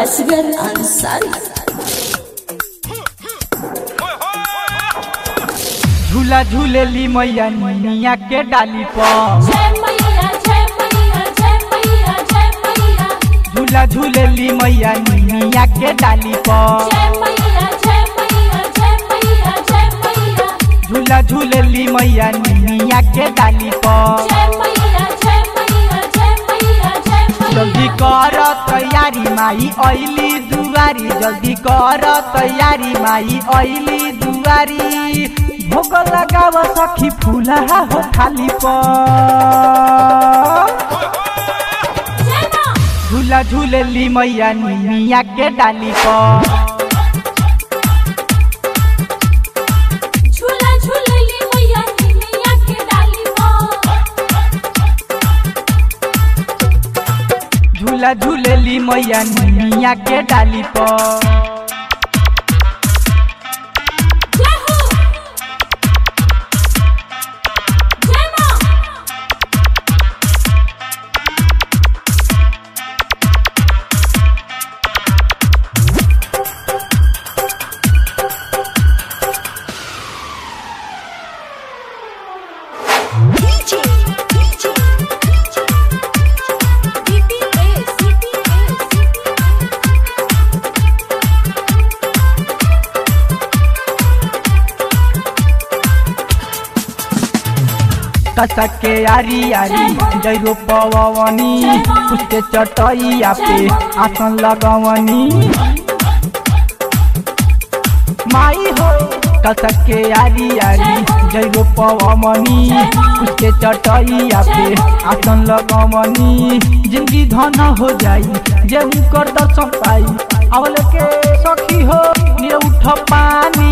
असगर अंसारी झूला झूलेली मैया निया के डाली पर जय मैया जय मैया जय मैया जय मैया झूला झूलेली मैया निया के डाली पर जय मैया जय मैया जय मैया जय मैया झूला झूलेली मैया निया के डाली पर जय मैया जय मैया जय मैया जय मैया जल्दी कर तैयारी माई ऐली दुआरी जल्दी कर तैयारी माई ऐली दुआरी भोग लगाव सखी फूला हो थाली पर जय मां झूला झूलेली मैया निया के डाली पर झूला झूलेली मैया निमिया के डाली झूला झूलेली मैया निया के डाली पर जय हो जय मां DJ, DJ, DPS DPS कसक के यारी यारी जैरो पवनी उसके चटैया पे आसन लगवनी माई हो कसक के यारी यारी जैरो पवनी उसके चटैया पे आसन लगवनी जिंदगी धन हो जाई जे उनकर दर्शन पाई अवल के सखी हो ये उठ पानी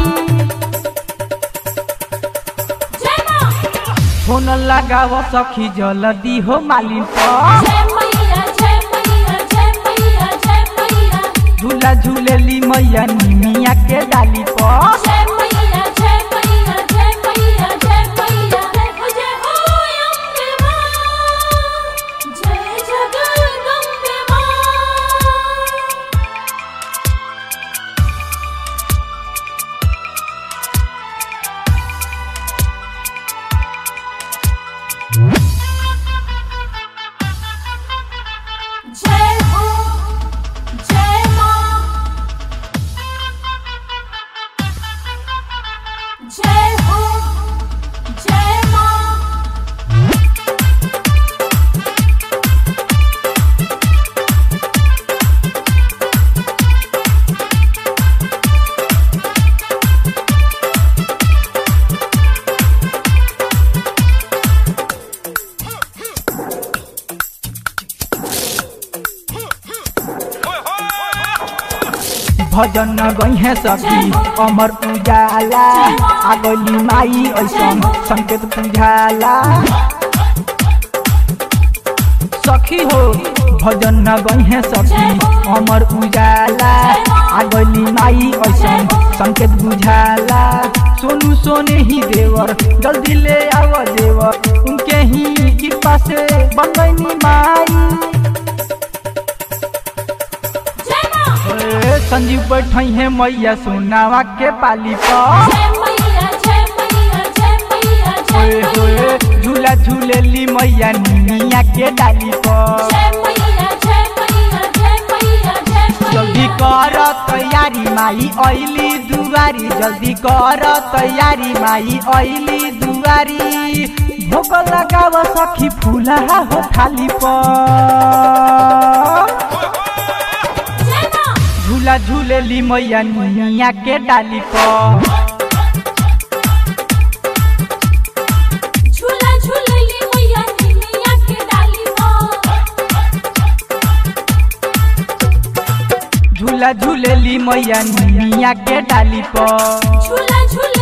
जय मां फोन लगाव सखी जल्दी हो मालिन पर जय मैया जय मैया जय मैया जय मैया झूला झूलेली मैया निमिया के डाली पर जय मैया जय मैया जय मैया जय मैया जय हो जय हो अम्बे मां जय जगदम्बे मां जय हो जय मां जय हो जय मां भजन गई सखी अमर उजाला आगली माई ऐसन संकेत बुझाला सखी हो भजन गई सखी अमर उजाला आगली माई ऐसन संकेत बुझाला सोनू सोने ही देवर जल्दी ले आव देवर उनके ही कृपा से बन गई माई जय मां ए, संजीव बैठ है मैया सोनावा के पाली पर जय मैया जय मैया जय मैया जय ओए होए झूला झूलेली मैया निया के डाली पर जय मैया जय मैया जय मैया जय जल्दी कर तैयारी माई ऐली दुआरी जल्दी कर तैयारी माई ऐली दुआरी भोग लगाव सखी फूला हो थाली पर जय मां झूला झूलेली मैया निया के डाली पर झूला झूलेली मैया निमिया के डाली झूला झूलेली मैया निया के डाली पर झूला झूले